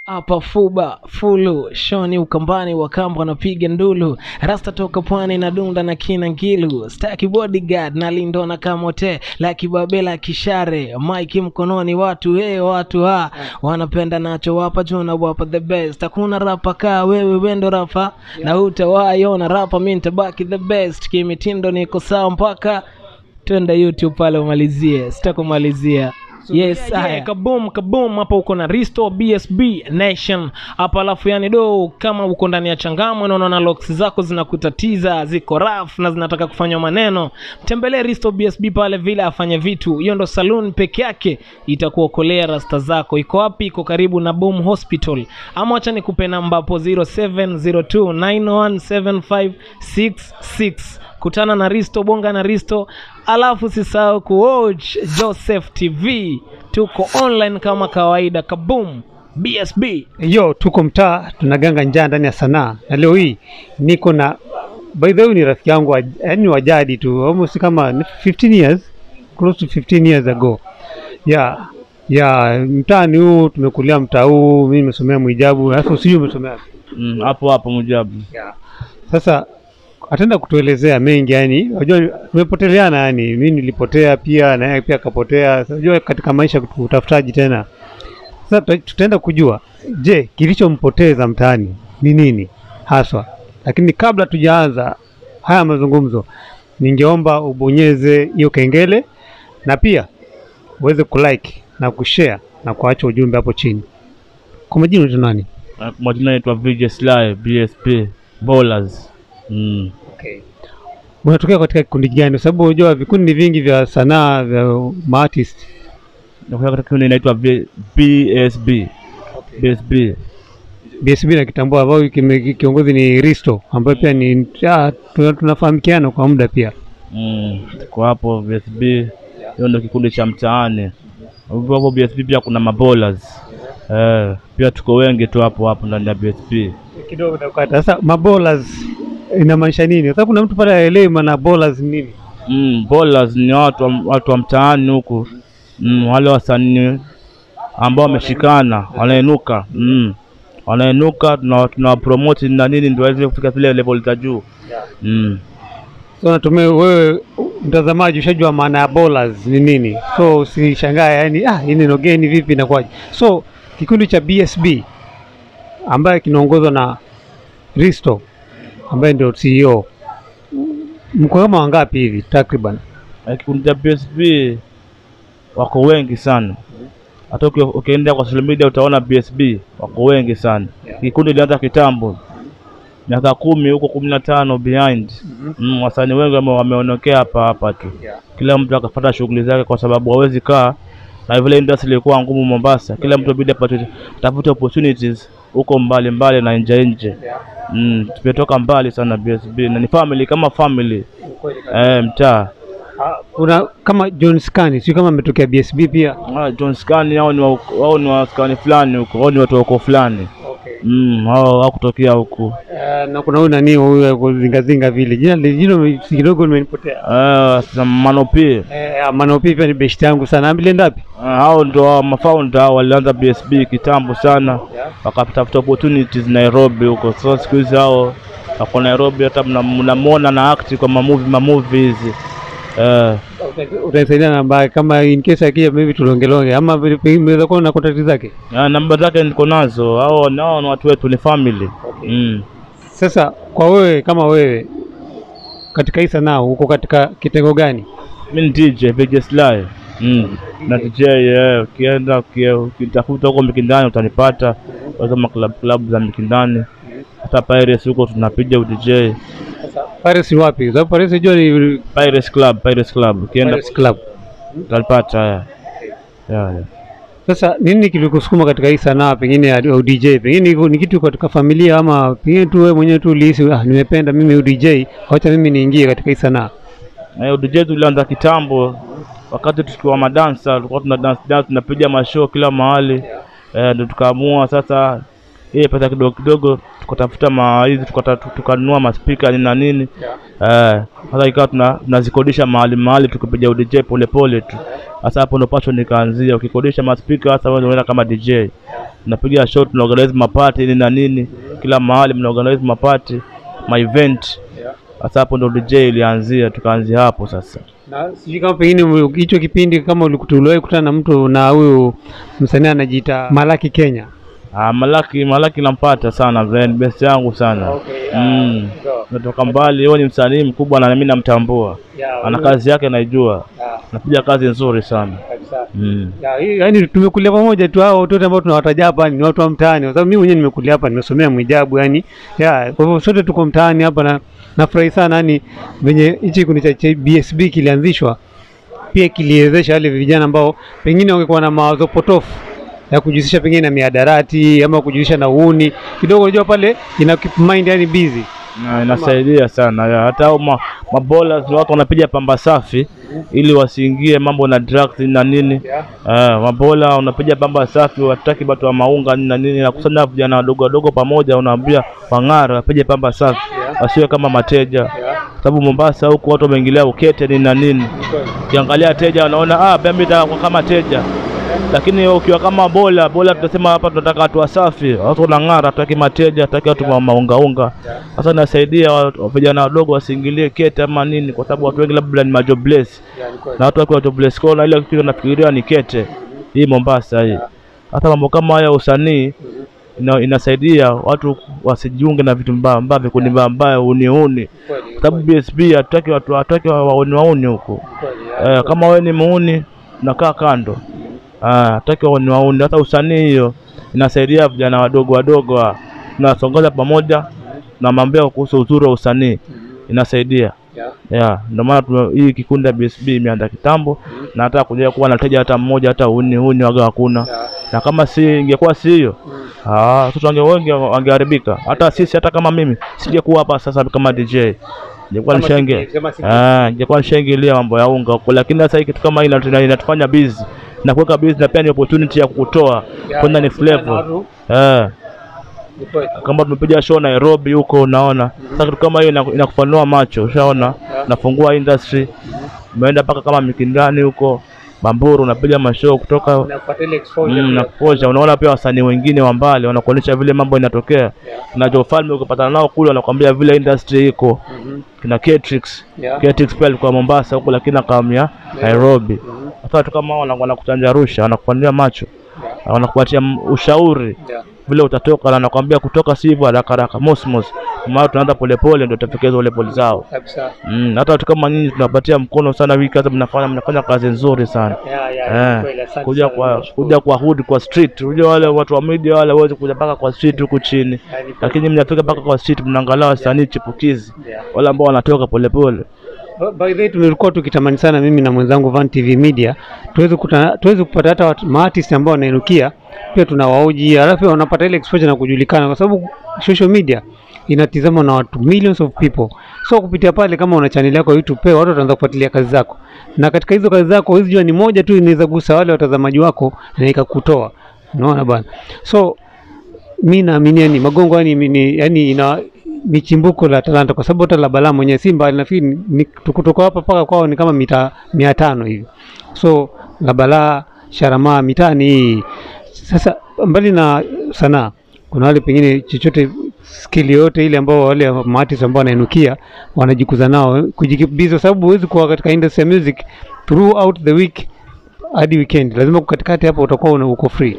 hapa fuba fulu shoni ukambani wakamba wanapiga ndulu rasta toka pwani na dunda na kina ngilu staki bodyguard na lindo na kamote la kibabela kishare mike mkononi watu hey, watu ha wanapenda nacho wapa juna wapa the best hakuna rapa kaa wewe wendo rapa na utawaiona rapa mi ntabaki the best kimitindo niko sawa mpaka twenda youtube pale umalizie sitakumalizia yes yeah, yeah, kaboom kaboom hapa uko na risto bsb nation hapa alafu yani do kama uko ndani ya changamwe na unaona locks zako zinakutatiza ziko raf na zinataka kufanywa maneno mtembelee risto bsb pale vile afanye vitu hiyo ndo saloon peke yake itakuokolea rasta zako iko wapi iko karibu na boom hospital ama wacha nikupe namba hapo 0702917566 kutana na risto bonga na risto alafu sisahau kuwatch joseph tv tuko online kama kawaida kaboom bsb yo tuko mtaa tunaganga njaa ndani ya sanaa na leo hii niko na by the way ni rafiki yangu wa- yaani wa jadi tu almost kama 15 years close to 15 years ago ya ya mtaani huu tumekulia mtaa huu mimi nimesomea mwijabu sasa usijui umesomea wapi? Mm, hapo hapo Mujabu. sasa ataenda kutuelezea mengi yani unajua tumepoteleana yani mimi nilipotea pia na yeye pia akapotea Sasa unajua katika maisha utafutaji tena sasa tuta- tutaenda kujua je kilichompoteza mtaani ni nini haswa lakini kabla tujaanza haya mazungumzo ningeomba ubonyeze hiyo kengele na pia uweze kulike na kushare na kuacha ujumbe hapo chini kwa majina unaitwa nani Na Kwa majina naitwa VJ Sly, BSP, Bowlers. Mm. unatokea katika kikundi gani kwa sababu unajua vikundi ni vingi vya sanaa vya maartist Nakuja katika kikundi inaitwa V- BSB. BSB. BSB na kitambua ambao kime- kiongozi ni Risto ambayo pia ni ah, tuna- tunafahamikiana kwa muda pia Mm. Kwa hapo BSB. Hiyo ndio kikundi cha mtaani. Hapo hapo BSB pia kuna mabowlers. Eh, pia tuko wengi tu hapo hapo ndani ya BSB. kidogo nakukata. Sasa mabolas inamaanisha nini? Kwa sababu kuna mtu pale aelewi maana bowlers ni nini. Mm, bowlers ni watu wa, watu wa mtaani huku. Mm, wale wasanii ambao wameshikana wanainuka. Mm. Wanainuka tuna tuna promote na nini ndio waweze kufika zile level za juu. Mm. So natumia wewe mtazamaji ushajua maana ya bowlers ni nini, so usishangae yani, ah, hii neno geni vipi inakuwaje? So kikundi cha BSB ambaye kinaongozwa na Risto ambaye ndio CEO, mko kama wangapi hivi takriban? Na Kikundi cha BSB wako wengi sana. Hata uki- ukienda kwa social media utaona BSB wako wengi sana. Kikundi ilianza kitambo. Miaka kumi huko kumi na tano behind. Mm, wasanii wengi wame- wameonekea hapa hapa tu. Kila mtu akafuata shughuli zake kwa sababu hawezi kaa na vile industry ilikuwa ngumu Mombasa. Kila mtu bidi apate tafute opportunities huko mbali mbali na nje nje. Mm, tumetoka mbali sana BSB na ni family kama family. Eh, mtaa. Kuna kama John Scani, sio kama ametokea BSB pia. Ah, John Scani hao ni wa- wao ni wa Scani fulani huko, wao ni watu wako fulani. Mm, hao hawakutokea huku. Uh, na kuna huyu nani huyu wa kuzingazinga vile jina jina kidogo nimenipotea. Eh, sasa Manopi. Eh, Manopi pia ni best yangu sana. Ambilienda wapi? Ah, hao ndo wa mafounder hao walianza BSB kitambo sana. Wakatafuta opportunities Nairobi huko. So siku hizi hao wako Nairobi hata mna- mnamuona na act kwa mamovie mamovie hizi. Eh, Utanisaidia namba kama in case akija maybe tulongelonge ama vile pengine unaweza kuwa na contact zake. ah, namba zake niko nazo. Hao nao ni watu wetu ni family. Mm. Sasa kwa wewe kama wewe katika hii sanaa uko katika kitengo gani? Mi ni DJ VJ Sly. Mm. Na DJ eh, ukienda uki- ukitafuta huko Mikindani utanipata. Kama club club za Mikindani. Hata Pirates huko tunapiga udj. Paris ni wapi? Kwa sababu Paris unajua ni Pirates Club, Pirates Club. Ukienda Paris Club. utanipata. Yeah. Yeah, yeah. Sasa nini kilikusukuma katika hii sanaa pengine ya ya DJ? Pengine hivyo ni kitu katika familia ama pengine tu wewe mwenyewe tu ulihisi ah, nimependa mimi udj, wacha mimi niingie katika hii sanaa. Na hiyo DJ tulianza kitambo wakati tukiwa madansa, tulikuwa tuna dance dance tunapiga mashow kila mahali. Eh, ndio tukaamua sasa ile pesa kidogo kidogo tukatafuta ma hizi tukata- tukanunua maspika nini na nini. Eh, sasa ikawa tuna tunazikodisha mahali mahali tukipiga DJ pole pole tu. Sasa hapo ndo passion nikaanzia. Ukikodisha maspika sasa wewe unaenda kama DJ. Unapiga show, tuna organize mapati nini na nini, kila mahali mna organize mapati, ma event. Sasa hapo ndo DJ ilianzia, tukaanzia hapo sasa. Na sijui kama pengine ume- hicho kipindi kama ulikutuliwahi kutana na mtu na huyu msanii anajiita Malaki Kenya. Ah, Malaki Malaki nampata sana friend best yangu sana. Mm. Natoka mbali, yeye ni msanii mkubwa na mimi namtambua. Ana kazi yake naijua. Anapiga kazi nzuri sana. Mm. Ya, hii- yaani tumekulia pamoja tu hao watoto ambao tunawataja hapa ni watu wa mtaani, kwa sababu mimi mwenyewe nimekulia hapa, nimesomea Mwijabu yani. Ya, kwa hivyo sote tuko mtaani hapa na nafurahi sana yani venye hichi kikundi cha cha BSB kilianzishwa pia kiliwezesha wale vijana ambao pengine wangekuwa na mawazo potofu ya kujihusisha pengine na miadarati ama kujihusisha na uhuni kidogo, unajua pale ina keep mind yani busy. Na inasaidia sana ya. Hata hao ma, mabola watu wanapiga pamba safi ili wasiingie mambo na drugs na nini. Eh, mabola unapiga pamba safi, wataki watu wa maunga nini na nini, na kusanya vijana wadogo wadogo pamoja, unaambia wang'ara wapige pamba safi, wasiwe kama mateja, sababu Mombasa huku watu wameingilia ukete nini na nini. Ukiangalia teja wanaona ah, pia mimi nataka kuwa kama teja lakini ukiwa kama bola bola, tunasema hapa tunataka watu wasafi, watu wanang'ara, hatutaki mateja, hatutaki watu wa maungaunga. Sasa nasaidia wa- wa- vijana wadogo wasiingilie kete ama nini, kwa sababu watu wengi labda ni majobless na watu wakiwa jobless kwao, na ile kitu nafikiria ni kete hii Mombasa hii. Hata mambo kama haya ya usanii ina, inasaidia watu wasijiunge na vitu mbaya mbaya, vikundi mbaya mbaya, uniuni, kwa sababu BSB hatutaki watu hatutaki wa- wauni wauni huko. Eh, kama wewe ni muuni unakaa kando. Ah, hataki wauni wauni. Hata usanii hiyo inasaidia vijana wadogo wadogo, ah. tunasongoza pamoja na mambo kuhusu uzuri wa usanii inasaidia. Yeah, ndio maana tume- hii kikundi ya BSB imeanza kitambo na hata kuja kuwa na teja hata mmoja hata uni uni waga hakuna. Na kama si ingekuwa si hiyo ah, watoto wange wengi wangeharibika. Hata sisi hata kama mimi singekuwa hapa sasa kama DJ. Ningekuwa nishenge ah, ningekuwa nishaingilia mambo ya unga huko, lakini sasa hii kitu kama hii inatu- inatufanya busy na kuweka busy na pia ni opportunity ya kukutoa kwenda ni flavor eh kama tumepiga show Nairobi huko, unaona sasa kitu kama hiyo inaku- inakufanua macho, ushaona, nafungua industry, umeenda mpaka kama Mikindani huko Bamburu, unapiga mashow kutoka mm, na kuposha. Unaona pia wasanii wengine wa mbali wanakuonyesha vile mambo inatokea, na Falme ukipatana nao kule wanakuambia vile industry iko kina Catrix Catrix pia alikuwa Mombasa huko, lakini akahamia Nairobi. Sasa watu kama hao wana- wanakuchanja rusha, wanakupandia macho, wanakupatia m- ushauri vile utatoka, na anakwambia kutoka si hivyo haraka haraka, mosmos, maana tunaanza polepole, ndio utafikia zile pole zao. Mm, hata watu kama nyinyi tunapatia mkono sana, hii kazi mnafanya, mnafanya kazi nzuri sana eh, kuja kwa kuja kwa hood kwa street. Unajua wale watu wa media wale waweze kuja mpaka kwa street huku chini, lakini mnafika mpaka kwa street, mnaangalia wasanii chipukizi wale ambao wanatoka polepole. By the way tulikuwa tukitamani sana mimi na mwenzangu Van TV Media tuweze kutana, tuweze kupata hata watu- maartist ambao wanainukia pia tunawaoji, alafu pia wanapata ile exposure na kujulikana, kwa sababu social media inatizamwa na watu millions of people. So kupitia pale, kama una channel yako ya YouTube, pia watu wataanza kufuatilia kazi zako, na katika hizo kazi zako hizi jua ni moja tu inaweza gusa wale watazamaji wako na ikakutoa, unaona bwana. So mi naamini yani Magongo yani, ni, yani ina ni chimbuko la talanta kwa sababu hata la Balaa mwenyewe si mbali, nafikiri ni- ni kutoka hapa mpaka kwao ni kama mita mia tano hivi. So la Balaa, Sharamaa, mitani hii. Sasa mbali na sanaa, kuna wale pengine chochote skill yote ile ambao wale maartist ambao wanainukia wanajikuza nao kujikibiza, kwa sababu huwezi kuwa katika industry ya music throughout the week hadi weekend, lazima katikati hapo utakuwa una- uko free.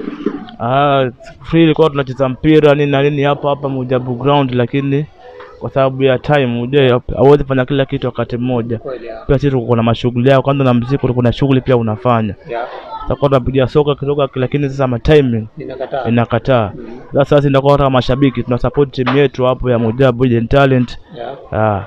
Ah, free ilikuwa tunacheza mpira nini na nini hapa hapa Mujabu ground, lakini kwa sababu ya time uje hauwezi fanya kila kitu wakati mmoja. Pia sisi tuko na mashughuli yao, kwanza na muziki kuna shughuli pia unafanya. Tutakuwa tunapiga soka kidogo, lakini sasa ma timing inakataa. Sasa sisi ndio kama mashabiki tuna support timu yetu hapo ya Mujabu Hidden Talent. Ah,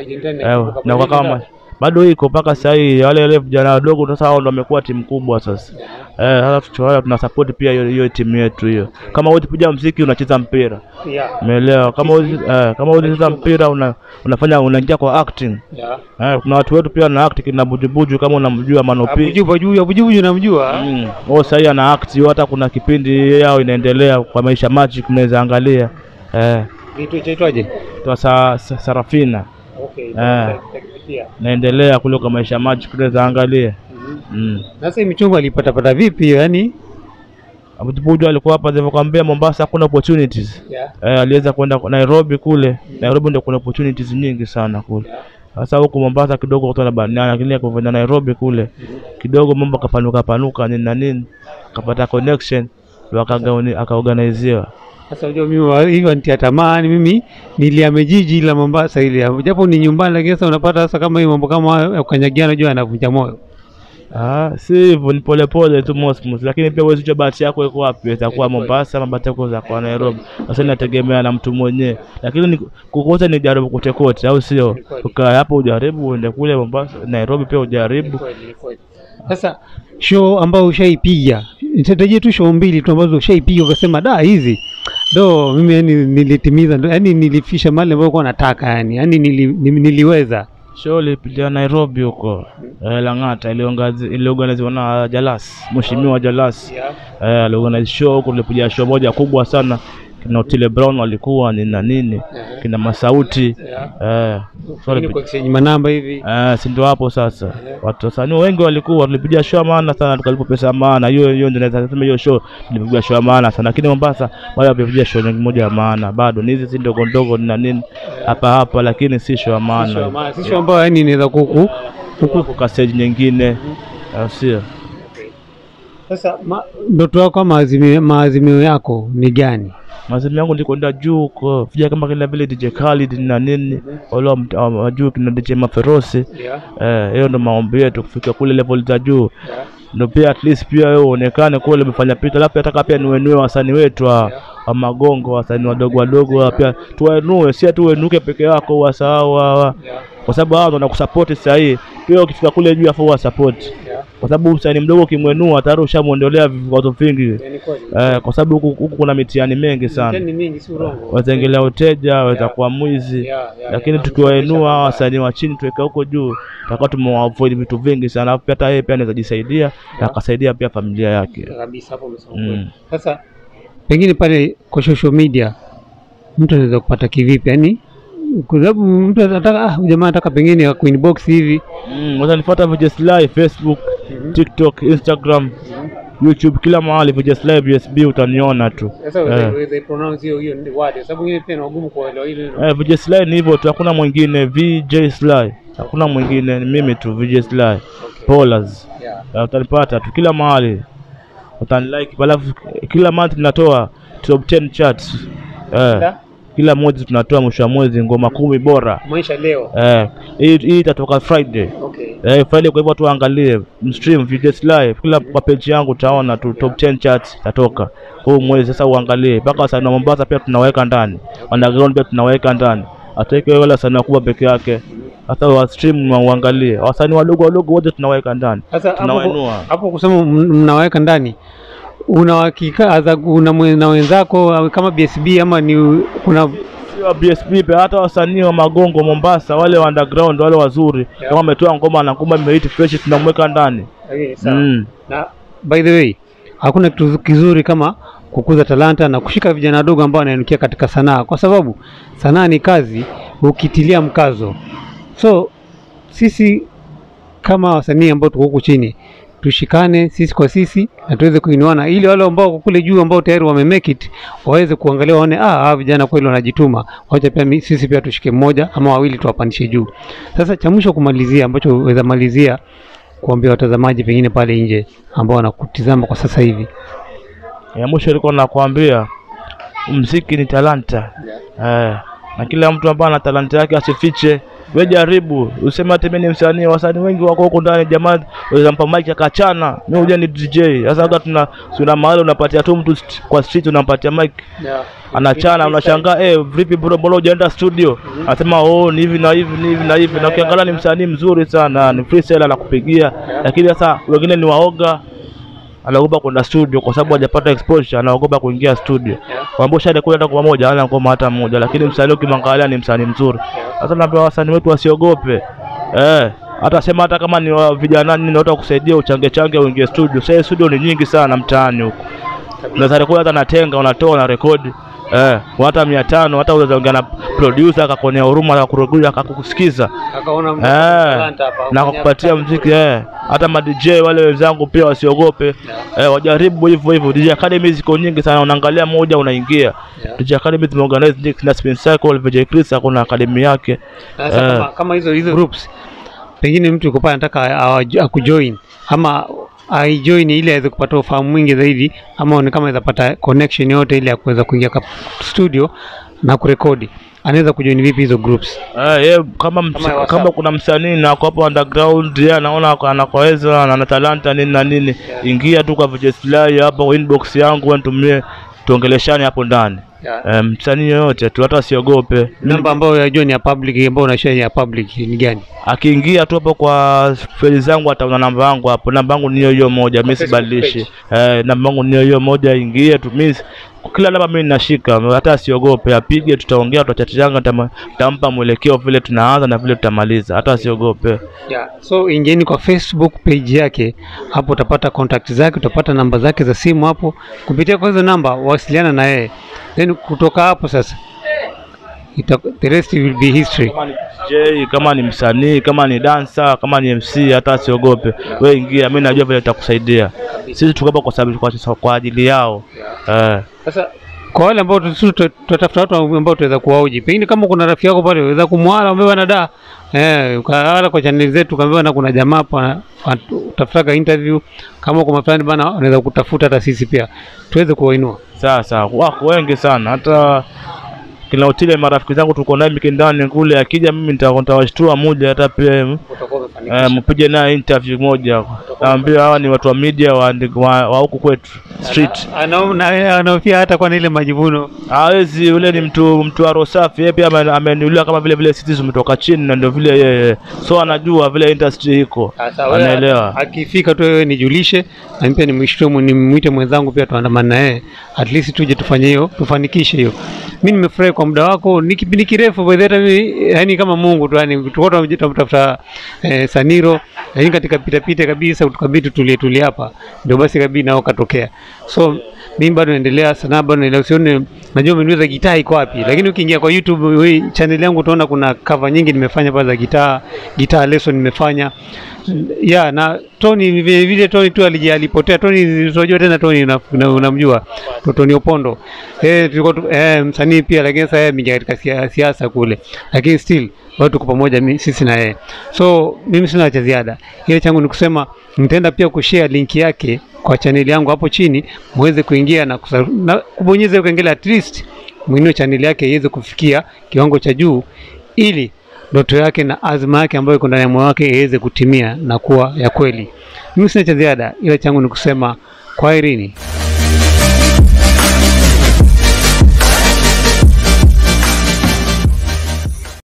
eh, na kwa kama bado iko mpaka sasa hii wale wale vijana wadogo sasa hao ndio wamekuwa timu kubwa sasa. Eh, sasa tuchora tuna support pia hiyo hiyo timu yetu hiyo. Kama wewe unapiga muziki unacheza mpira. Umeelewa? Kama wewe eh, kama wewe unacheza mpira una, unafanya unaingia kwa acting. Eh, kuna watu wetu pia na act kina Bujubuju kama unamjua Manopi. Abujubu Abujubu Abujubu namjua. Mm. Oh, sasa ana act hiyo hata kuna kipindi yao inaendelea kwa maisha magic mnaweza angalia. Eh, Kitu chaitwaje? kwa sa, sa, Sarafina Okay. Eh. naendelea kule kwa maisha magic tunaweza angalia. mm. Sasa hii michongo alipatapata vipi hiyo? Yani Abutipuju alikuwa hapa nilivyokuambia Mombasa hakuna opportunities. yeah. Eh, aliweza kwenda Nairobi kule. Nairobi ndio kuna opportunities nyingi sana kule. Sasa huku Mombasa kidogo kutana banana, lakini kwa Nairobi kule kidogo mambo kapanuka panuka nini na nini, akapata connection ndio akagauni akaorganiziwa. Sasa unajua mimi wa- hiyo nitia tamani mimi niliame jiji la Mombasa ile japo ni nyumbani, lakini sasa unapata sasa kama hii mambo kama hayo ya kukanyagiana, unajua yanavunja moyo. Ah, si hivyo, ni polepole tu Mosmos, lakini pia huwezi kujua bahati yako iko wapi. Itakuwa Mombasa ama bahati yako itakuwa Nairobi. Sasa inategemea na mtu mwenyewe, lakini ni- kukote ni jaribu kote kote, au sio? Ukaa hapo ujaribu, uende kule Mombasa, Nairobi pia ujaribu. Sasa show ambayo ushaipiga, nitatajia tu show mbili tu ambazo ushaipiga ukasema da, hizi do mimi yani nilitimiza, ndo- yani nilifisha mali ambayo kwa nataka yani, yani nili, nili, niliweza Show ilipitia Nairobi huko eh, Lang'ata, iliongazi- iliorganiziwa na Jalas, mheshimiwa Jalas eh, aliorganize show huko. Tulipiga show moja kubwa sana, kina Otile Brown walikuwa ni na nini, kina Masauti eh, so Ili kwa exchange manamba hivi Eh, si ndio hapo sasa. Watu wasanii wengi walikuwa tulipiga show ya maana sana tukalipo pesa ya maana. Hiyo hiyo ndio naweza kusema hiyo show tulipiga show ya maana sana. Lakini Mombasa bado hapiga show nyingi moja ya maana. Bado ni hizi si ndogo ndogo na nini hapa hapa lakini si show ya maana. si show ambayo yani inaweza kuku Huku kwa stage nyingine. au sio? Sasa ma- ndoto yako ama maazimio, maazimio yako ni gani? Mazimu yangu ni kwenda juu huko. Vija kama kila vile DJ Khalid na nini. Wale wa mta- wa juu kina DJ Maferosi. Eh, hiyo ndo maombi yetu kufika kule level za juu. Ndio pia at least pia wewe uonekane kule umefanya pita, alafu nataka pia niwenue wasanii wetu wa, wa magongo, wasanii wadogo wadogo hawa pia tuwainue, si tu uenuke peke yako wasahau hawa, kwa sababu hao ndo wanakusupport sasa hii. Pia ukifika kule juu afu wasupport, kwa sababu msanii mdogo ukimwenua tayari ushamuondolea vikwazo vingi eh, kwa sababu huku huku kuna mitihani mengi sana, wataingilia uteja, waweza kuwa mwizi lakini tukiwainua hawa wasanii wa chini tuweka huko juu, tutakuwa tumewaavoid vitu vingi sana, alafu pia hata yeye pia anaweza jisaidia na akasaidia pia familia yake. kabisa hapo umesema Mm. kweli. Sasa pengine pale kwa social media mtu anaweza kupata kivipi? Yani kwa sababu mtu anataka ah, huyu jamaa anataka pengine ya kuinbox hivi Mm, unanifuata VJS Live Facebook, TikTok, Instagram, YouTube, kila mahali VJS Live USB utaniona tu. sasa Eh. unaweza pronounce hiyo hiyo word, kwa sababu ingine pia ni wagumu kuelewa ile neno. Eh, VJS Live ni hivyo tu, hakuna mwingine. VJ Sly, hakuna mwingine, ni mimi tu VJ Sly. Polas. Yeah. Eh, utanipata tu kila mahali, utanilike. Alafu kila month tunatoa top 10 charts eh, Da? kila mwezi tunatoa mwisho wa mwezi ngoma kumi bora Maisha leo. eh, hii hii itatoka Friday Okay. eh, Friday. Kwa hivyo tuangalie mstream VJS live kila kwa page yangu utaona tu top 10 charts itatoka huu mwezi. Sasa uangalie mpaka wasanii wa Mombasa pia tunaweka ndani, underground pia tunaweka ndani, ataweke wale wasanii wakubwa peke yake. Sasa wa stream na uangalie wasanii wadogo wadogo wote tunaweka ndani, Sasa hapo tunawainua. hapo kusema m- mnaweka ndani una hakika aza- una mwe- na wenzako au kama BSB ama ni kuna Sio wa BSB pia, hata wasanii wa magongo Mombasa, wale wa underground wale wazuri, kama ametoa ngoma na ngoma imehit fresh, tunamweka ndani mm. na by the way hakuna kitu kizuri kama kukuza talanta na kushika vijana wadogo ambao wanainukia katika sanaa, kwa sababu sanaa ni kazi ukitilia mkazo. So sisi kama wasanii ambao tuko huku chini tushikane sisi kwa sisi na tuweze kuinuana, ili wale ambao wako kule juu ambao tayari wame make it waweze kuangalia waone, ah, hawa vijana kweli wanajituma, wacha pia mi- sisi pia tushike mmoja ama wawili tuwapandishe juu. Sasa cha mwisho kumalizia, ambacho weza malizia kuambia watazamaji pengine pale nje ambao wanakutizama kwa sasa hivi. ya mwisho ilikuwa nakwambia mziki ni talanta eh, na kila mtu ambaye ana talanta yake asifiche. We jaribu useme hata mimi ni msanii, wasanii wengi wako huko ndani, jamaa waweza mpa mic akachana, mimi huja ni DJ. Sasa hata tuna tuna mahali unapatia tu mtu st- kwa street unampatia mic anachana, unashangaa eh, vipi bro, mbona hujaenda studio? Anasema oh, ni hivi na hivi ni hivi na hivi, na ukiangalia ni msanii mzuri sana, ni freestyle anakupigia, lakini sasa wengine ni waoga anaogopa kwenda studio kwa sababu hajapata exposure, anaogopa kuingia studio. Kwambia shade kule hata kwa moja, hana ngoma hata moja, lakini msanii ukimwangalia ni msanii mzuri. Sasa naambia wasanii wetu wasiogope, eh, hata sema hata kama ni wa vijana nini, watu wakusaidia uchange change uingie studio. Sasa studio ni nyingi sana mtaani huko, unaweza rekodi hata na tenga, unatoa na rekodi eh, kwa hata mia tano hata unaweza ongea na producer akakuonea huruma akakurudia akakusikiza Akaona eh, na akakupatia mziki eh. Hata ma DJ wale wenzangu pia wasiogope eh, wajaribu hivyo hivyo. DJ Academy ziko nyingi sana, unaangalia moja unaingia. Yeah. DJ Academy tumeorganize Nick na Spin Cycle, VJ Chris akona academy yake Sasa Eh. kama, kama hizo hizo groups pengine mtu yuko pale anataka awa- akujoin ama aijoin ili aweze kupata ufahamu mwingi zaidi, ama ni kama aweza pata connection yote ili ya kuweza kuingia kwa studio na kurekodi, anaweza kujoin vipi hizo groups? Eh, ye, kama, ms- Kama ya WhatsApp. kama kuna msanii na ako hapo underground yeye anaona ako- anakoweza na ana talanta nini na nini, ingia tu kwa VJ Sly hapo inbox yangu nitumie tuongeleshane hapo ndani. Eh, msanii yoyote tu hata asiogope. Namba ambayo yajua ni ya public, ambayo unashare ya public ni gani? Akiingia tu hapo kwa feli zangu ataona namba yangu hapo. Namba yangu ni hiyo hiyo moja, mimi Facebook sibadilishi. Eh, namba yangu ni hiyo hiyo moja, ingie tu mimi kila namba mimi ninashika, hata asiogope, apige, tutaongea, tutachatiana, tama- tutampa mwelekeo vile tunaanza na vile tutamaliza, hata asiogope. Yeah. So ingieni kwa Facebook page yake, hapo utapata contact zake, utapata namba zake za simu hapo. Kupitia kwa hizo namba wasiliana na yeye, then kutoka hapo sasa ita, the rest will be history. Kama ni DJ, kama ni msanii, kama ni dancer, kama ni MC, hata asiogope. We ingia, mimi najua vile tutakusaidia. Sisi tuko hapa kwa sababu kwa, kwa ajili yao. Eh. Sasa kwa wale ambao tu- tu- tutatafuta watu ambao tunaweza kuwauji, pengine kama kuna rafiki yako pale unaweza kumwala umewa na da eh, ukawala kwa channel zetu ukaambiwa na kuna jamaa hapa utafutaga interview, kama kwa fulani bana, unaweza kutafuta hata sisi pia tuweze kuwainua. Sasa wako wengi sana, hata kila hoteli marafiki zangu tuko naye Mikindani kule, akija mimi nita- nitawashtua moja, hata pia eh, mpige naye interview moja, naambia hawa ni watu wa media wa wa wa huku kwetu street. Anaona anaofia hata kwa na ile majivuno Hawezi, yule ni mtu mtu wa roho safi, yeye pia ame- ameniuliwa kama vile vile sisi tumetoka chini na ndio vile yeye, so anajua vile industry iko, anaelewa. akifika tu wewe nijulishe, na mimi pia nimshtumu nimwite mwenzangu pia tuandamane na yeye, at least tuje tufanye hiyo tufanikishe hiyo. Mimi nimefurahi kwa muda wako, ni kipindi kirefu by the way, yani kama Mungu tu, yani tulikuwa tunamtafuta eh, Saniro, lakini katika pita pita kabisa tukabidi tulie tulie hapa, ndio basi kabidi nao katokea. So mimi bado naendelea sana, bado naendelea, usione najua umeniuliza gitaa iko wapi, lakini ukiingia kwa YouTube we, channel yangu utaona kuna cover nyingi nimefanya pale za gitaa, gitaa lesson nimefanya ya na Tony vile vile Tony tu aliji alipotea. Tony unajua tena Tony una- una- unamjua una Tony Opondo eh, tulikuwa tu- eh, msanii pia, lakini sasa yeye ameingia katika sia- siasa kule, lakini still bado tuko pamoja mi- sisi na yeye. So mimi sina cha ziada, ile changu ni kusema nitaenda pia kushare link yake kwa chaneli yangu hapo chini, muweze kuingia na, kusa, na kubonyeza hiyo kengele at least mwinue chaneli yake iweze kufikia kiwango cha juu ili ndoto yake na azma yake ambayo iko ndani ya moyo wake iweze kutimia na kuwa ya kweli. Mimi sina cha ziada, ila changu ni kusema kwaherini.